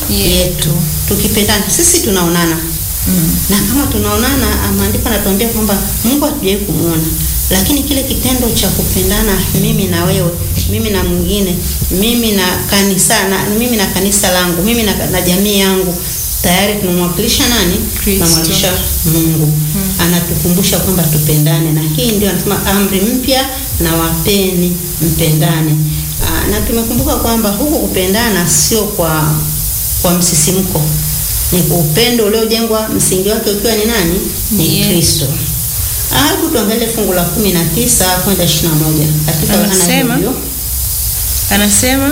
yetu. Tukipendana sisi tunaonana Mm. na kama tunaonana, maandiko anatuambia kwamba Mungu hatujawahi kumwona, lakini kile kitendo cha kupendana, mimi na wewe, mimi na mwingine, mimi na kanisa na mimi na kanisa langu, mimi na, na jamii yangu, tayari tunamwakilisha nani? Kristo. Tunamwakilisha Mungu. Anatukumbusha kwamba tupendane, na hii ndio anasema amri mpya na wapeni mpendane. Aa, na tumekumbuka kwamba huku kupendana sio kwa kwa msisimko ni kwa upendo uliojengwa msingi wake ukiwa ni nani? Ni Yes. Kristo. Ah, Hebu tuangalie fungu la kumi na tisa kwenda ishirini na moja katika Yohana Anasema, hivyo. Anasema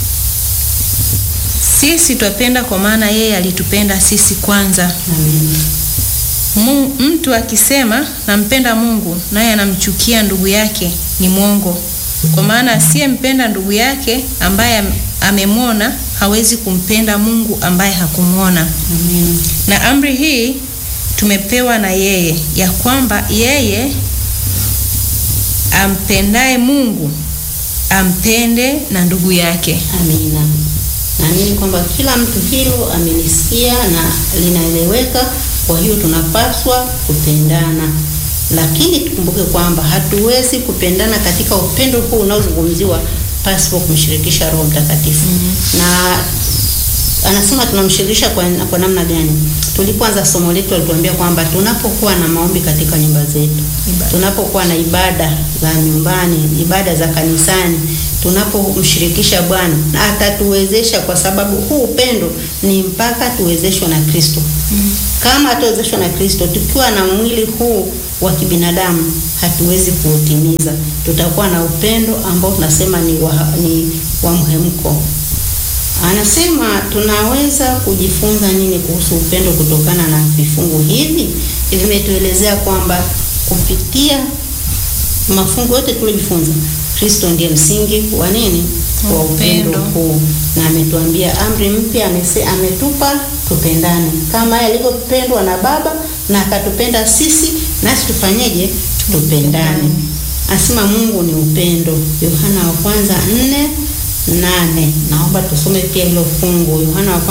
sisi twapenda kwa maana yeye alitupenda sisi kwanza. Amen. Mu- Mtu akisema nampenda Mungu naye anamchukia ndugu yake ni mwongo, kwa maana asiyempenda ndugu yake ambaye am- amemwona hawezi kumpenda Mungu ambaye hakumwona. Amen. Na amri hii tumepewa na yeye, ya kwamba yeye ampendaye Mungu ampende na ndugu yake. Amina. Naamini kwamba kila mtu hilo amelisikia na linaeleweka. Kwa hiyo tunapaswa kupendana, lakini tukumbuke kwamba hatuwezi kupendana katika upendo huu unaozungumziwa pasipo kumshirikisha Roho Mtakatifu. Na anasema tunamshirikisha kwa, kwa namna gani? Tulipoanza somo letu alituambia kwamba tunapokuwa na maombi katika nyumba zetu, Ibada. tunapokuwa na ibada za nyumbani, ibada za kanisani, tunapomshirikisha Bwana na atatuwezesha, kwa sababu huu upendo ni mpaka tuwezeshwe na Kristo. Kama hatuwezeshwa na Kristo, tukiwa na mwili huu wa kibinadamu hatuwezi kuutimiza. Tutakuwa na upendo ambao tunasema ni wa, ni wa mhemko. Anasema tunaweza kujifunza nini kuhusu upendo kutokana na vifungu hivi? Vimetuelezea kwamba kupitia mafungu yote tuliojifunza, Kristo ndiye msingi wa nini? Wa upendo Upendo. huu, na ametuambia amri mpya, amese- ametupa tupendane kama yeye alivyopendwa na Baba na akatupenda sisi, nasi tufanyeje? Tupendane. Anasema Mungu ni upendo. Yohana wa kwanza nne nane. Naomba tusome pia hilo fungu, Yohana wa kwanza